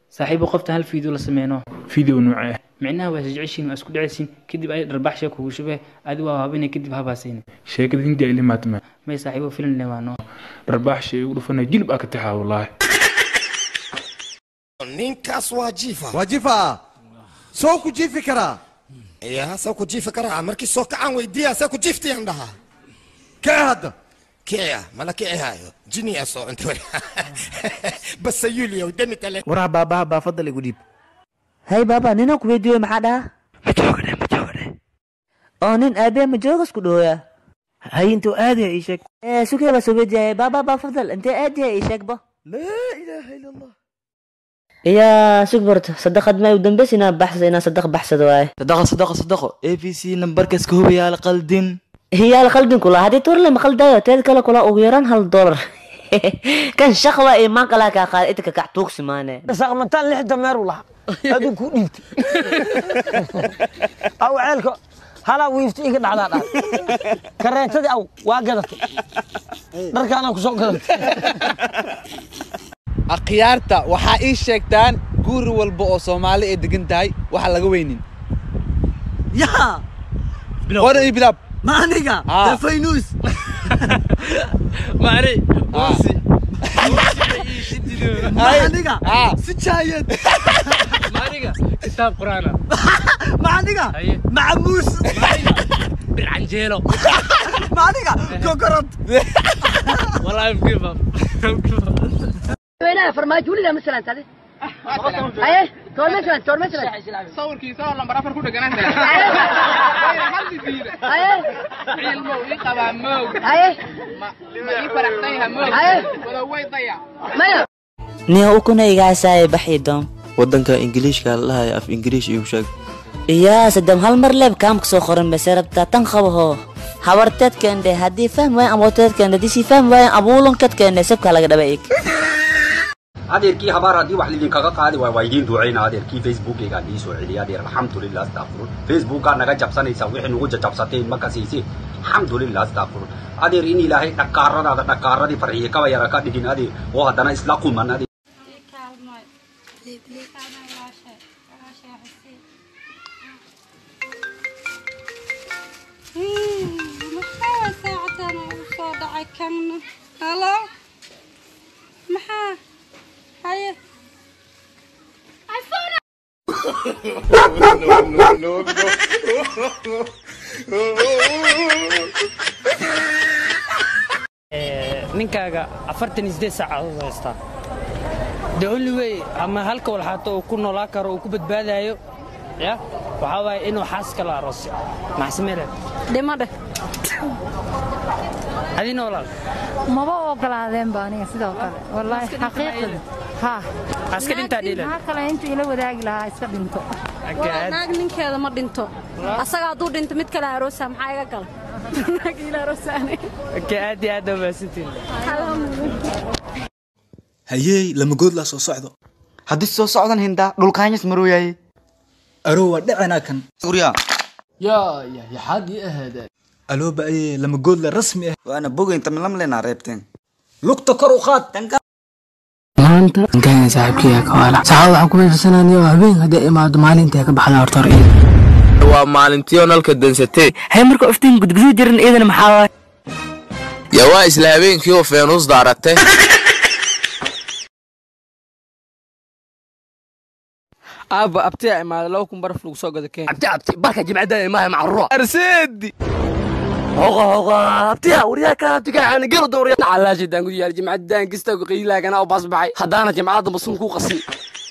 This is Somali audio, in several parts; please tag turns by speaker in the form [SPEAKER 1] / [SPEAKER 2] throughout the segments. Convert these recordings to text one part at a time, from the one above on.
[SPEAKER 1] saaxiibo qofta hal fiideo la sameyno
[SPEAKER 2] video noocee ah
[SPEAKER 1] micnaha waa isjeceshiin waa isku dheceysiin kadib ay dharbaxsha kugu shubee adi waa habinay kadib habaasayni
[SPEAKER 2] sheekada hindi ay limaatma
[SPEAKER 1] may saaxiibo filim lewaano
[SPEAKER 2] dharbaax shay ugu dhufana jilib aa ka taxaa wallaahi
[SPEAKER 3] ninkaas waa jiifa
[SPEAKER 4] waa jifa soo ku jiifi karaa
[SPEAKER 3] yaa saa ku jiifi karaa markii soo kacaan weydiiya saa ku jiiftiyaan dhahaa
[SPEAKER 4] kee hadda
[SPEAKER 3] kicya mala kicihaayo jiniya soo cunto basa yuliyow dani kale
[SPEAKER 4] waraa baabaha baafadda lagu dhiib
[SPEAKER 5] hay baaba nina ku weydiiyo maxaa dhaha oo nin aabee ma joogas ku dhooya
[SPEAKER 4] hay intuu aadaya ii sheeg
[SPEAKER 5] ee sukee baa soo weydiiyay baaba baa fadal intee aadaya ii sheegba
[SPEAKER 4] laa ilaaha ila allah
[SPEAKER 5] iyaa sug barto sadaqad may u dambeysa inaa baxsado inaa sadaq baxsado waaye
[SPEAKER 6] صدقه صدقه صدقه اي بي سي نمبركس كهوبي على قلدين
[SPEAKER 5] hiyaa la qaldin kula haddii turle ma qaldayo teed kale kula ugu yaraan hal dolar kan shaqwa iyo maan kalaa kaa qaada inta kakac tuugsi maane
[SPEAKER 7] saqmataan lix dameer u lahaa aduu ku dhiibtay aw ceelka halaa wiifta iga dhacdaa dhaa kareetadii aw waa gadatay dharkaanaa ku soo gadatay
[SPEAKER 6] akhyaarta waxaa ii sheegtaan guri walba oo soomaali ay degan tahay waxa laga weynin
[SPEAKER 7] yaa
[SPEAKER 6] qora iyo bilaab
[SPEAKER 7] ma aniga
[SPEAKER 6] Ah.
[SPEAKER 7] dee faynuus
[SPEAKER 1] mari
[SPEAKER 6] uusi.
[SPEAKER 7] ma aniga
[SPEAKER 6] Ah.
[SPEAKER 7] sijaayad
[SPEAKER 1] mariga kitaab quraana
[SPEAKER 7] ma aniga
[SPEAKER 1] Haye.
[SPEAKER 7] macamuus
[SPEAKER 1] bircanjeelo
[SPEAKER 7] ma aniga kokorod
[SPEAKER 1] wallahi give up
[SPEAKER 8] وينها فرماج ولا مثلا هذا ايه تور مثلا تور مثلا
[SPEAKER 9] sawirkiisa oo lambar afar ku dheganaan haldi diida
[SPEAKER 8] ايه
[SPEAKER 9] cilmow ii qabaa mow
[SPEAKER 8] ايه
[SPEAKER 9] ma ma ii faraxsan yaha mow
[SPEAKER 8] Aye.
[SPEAKER 9] wada way daya
[SPEAKER 8] مايا
[SPEAKER 5] nia ukuna igaasaaya baxii doon
[SPEAKER 6] wadanka ingiliishka la dhahayo af ingiliish igu sheeg
[SPEAKER 5] iyaa sadam hal mar leeb kaamka soo qoran base rabtaa tan qabaho habarteedkeende haddii fahm waayan abooteedkeende haddii sii fahm waayan abuulonkeedkeende sabkaa laga dhaba eeg
[SPEAKER 10] adeerkii habaar haddii wax lidinkaga qaadi waay waa idiin ducayna adeerkii facebookaygaa ii soo celiya adeer alxamdulilah astaqfirun facebookaa naga jabsanaysa wixii nugu jajabsateen ma kasiisi alxamdulilah astaqfirun adeer in ilaahay dhakaaradaada dhakaaradii farxiye kaba yara ka dhigin adeer oo haddana isla quman adeer
[SPEAKER 11] maxaa saacatan u soo dhacay kan halo maxaa haye
[SPEAKER 7] ninkaaga afartan iyo sideed saacadood haystaa the only way ama halka walxaato uu ku noolaan karo uu ku badbaadayo ya waxaa waaye inuu xaas kala aroosyo maxsamere
[SPEAKER 11] dhimadhe
[SPEAKER 7] adina walaal
[SPEAKER 11] maba ogolaadeen ba aniga sidoo kale wallaahi xaqiiqada ha
[SPEAKER 7] Aska dhintaa dhiilan.
[SPEAKER 11] maxaa kale intuu ila wadaagi lahaa iska dhinto
[SPEAKER 7] Agaad.
[SPEAKER 11] naag ninkeeda ma dhinto asaga hadduu dhinto mid kale aroosa maxaa iga gala naag ila aroosaane
[SPEAKER 7] ka aad iyo aad aa mahadsantihin
[SPEAKER 6] hayey lama goodlaa soo socdo haddii soo socdan hindaa dhulkaanyas marooyaye
[SPEAKER 12] aroo waa dhacanaa kan
[SPEAKER 6] guryaa
[SPEAKER 12] yaa ya yaxaad ii ahaada
[SPEAKER 6] alooba ayee lama goodla rasmi ah waana bogaynta milamlenaa reebteen
[SPEAKER 12] lugta kor u qaad
[SPEAKER 1] maanta nkanya saaxiibkaya kawaala saxaab waxaan ku fiirsanaya oo habeen haddii imaado maalinta ka baxda horta hore
[SPEAKER 13] waa maalintii oo nalka dansatee
[SPEAKER 5] hay marka iftiin gudgudu jirin iyadana maxaa waaye
[SPEAKER 13] yaa waa isla habeenkii oo feenuus daarate
[SPEAKER 7] aabba abtiyaa imaada laba kun baraf lagu soo gado keen
[SPEAKER 1] abti abti barka jimcada imaha macruura
[SPEAKER 13] arseedi
[SPEAKER 1] hoqa hoqa abtiya waryaa ka abtiga aan gelo dooriya calaashi daan ku yaal jimcadan kista ku qiilaagan oo bas baxay haddaana jimcada masun ku qasin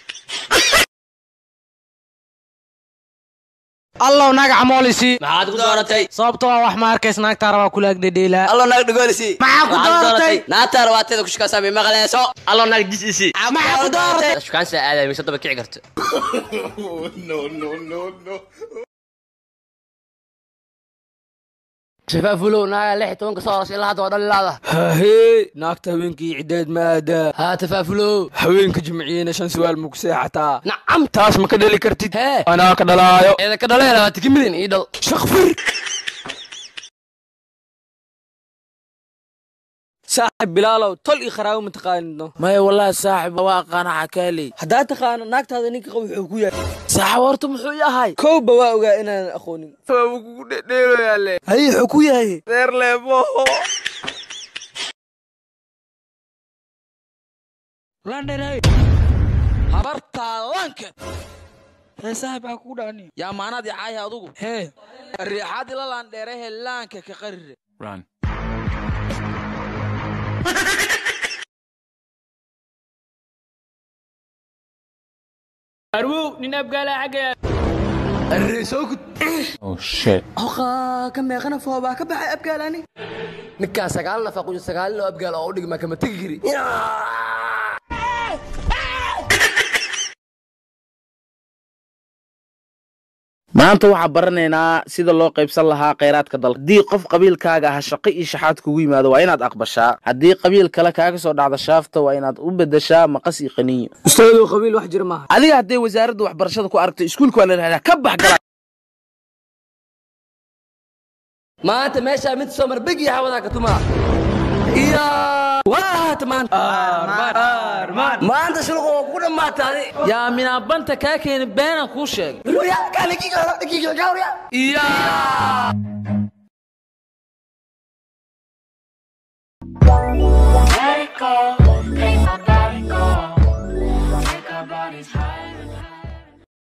[SPEAKER 7] allow naga camoolisi
[SPEAKER 1] maxaad ku dooratay
[SPEAKER 7] sababtoo ah wax ma arkays naagtaa rabaa kula agdhedheelaa
[SPEAKER 1] allo naag dhagolisi
[SPEAKER 7] Maxaa ku dooratay?
[SPEAKER 1] naagtaa rabaateeda kushkaasaa may maqlayso allo naag disisi
[SPEAKER 7] maxaa ku dooratay
[SPEAKER 1] shukaansa aaday mise daba kici karto shafaafulow naaga lix iyo tobanka soo horas ilaa hadda waa dhalilaada
[SPEAKER 7] hahee naagta habeenkii cideed ma aadaa
[SPEAKER 1] haa tafaafulow
[SPEAKER 7] haweenka jimciyena shan su'aal ma ku seexataa
[SPEAKER 1] nacam
[SPEAKER 7] taas ma ka dheli kartid
[SPEAKER 1] hee
[SPEAKER 7] anaa ka dhalaayo
[SPEAKER 1] eeda ka dhaleela waa tikimidin ii dhal
[SPEAKER 7] shakfir
[SPEAKER 1] saaxib bilaalow tol iyo qaraawo ma taqaanidno
[SPEAKER 14] maya wallahi saaxib waa aqaana xakaaley
[SPEAKER 1] haddaa taqaano naagtaada ninka qaba wuxuu ku yahay saaxib horta muxuu yahay kowba waa ogaa inaanan aqoonin
[SPEAKER 14] waabu kugu dhedheeloyaale
[SPEAKER 1] haye wuxuu ku yahay
[SPEAKER 14] reer leebo
[SPEAKER 1] landherey habartaa lanked
[SPEAKER 14] hee saaxib aa kugu dhacni yaa maanaad yacaaya adugu hee riixaad ila laandheerehe laanka ka qarire
[SPEAKER 2] Run.
[SPEAKER 7] arwow nin abgaala xaggaya
[SPEAKER 2] Oh shit.
[SPEAKER 1] hoqaa ka meeqana foobaa ka baxay abgaalani ninkaa sagaal nafa quyo sagaalin oo abgaal oo u dhigma kama tegi kari
[SPEAKER 14] maanta waxaa baranaynaa sida loo qaybsan lahaa khayraadka dalka haddii qof qabiilkaaga ah shaqo iyo shaxaad kugu yimaado waa inaad aqbashaa haddii qabiil kale kaaga soo dhacda shaafta waa inaad u bedeshaa maqas iyo qaniyo
[SPEAKER 1] ustaadow qabiil wax jira maaha
[SPEAKER 14] adiga hadday wasaaradda waxbarashada ku aragto iskuulka waa la yidhahdaa ka bax gala
[SPEAKER 1] maanta meeshaa mid soo mar begi hawadaa ka tumaa iyo waata maanta maanta shulqa waa ku dhammaataaday
[SPEAKER 14] yaa minaabanta kaa keeni beenaan kuu sheegay
[SPEAKER 1] iyo